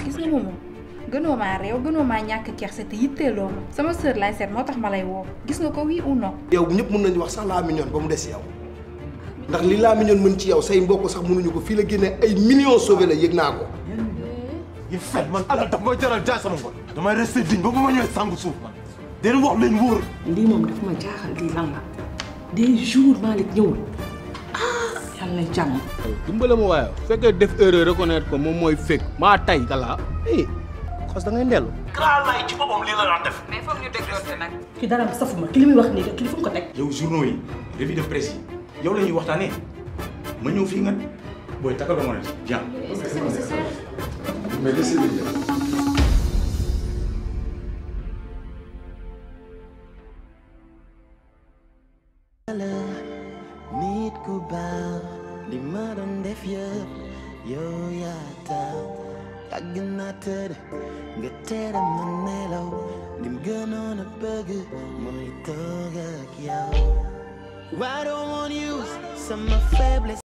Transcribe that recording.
gis nga moomu gënoo maa réew gënoo maa ñàkk kerse te yitteeloo ma sama sœur lay seet moo tax ma lay woo gis nga ko oui ou non. yow ñëpp mën nañu wax sax laa mignonne ba mu des yow ndax li laa mignonne mën ci yow say mbokk sax mënuñu ko fii la génnee ay millions sauvé la yëg naa ko. yi fen man alal daf may jaral jaay sama ngor damay resté digne ba ba ma ñëwee sangu suuf man den wax leen wóor lii moom daf ma jaaxal lii lan la des jours Malick ñëwul ah yàlla na jàmm. dimbale ma waaye su fekkee def erreur reconnaître ko moom mooy fekk maa tay kala eh xos da ngay ndellu grand lay ci boppam lii la daan def mais foog ñu dégloonte nag. ki dara safuma ki li muy wax nii ki li fu mu ko teg. yow journaux yi revue de presse yi yow la ñuy waxtaanee ma ñëw fii nga booy takkal ba ma ne bien. mais laissez-le dire. nit ku baax li ma doon def yëpp yow yaa tax yàgg na tëdd nga tere ma nelaw lim gënoon a bëgg mooy toog ak yow. Why don't want you sama faiblesse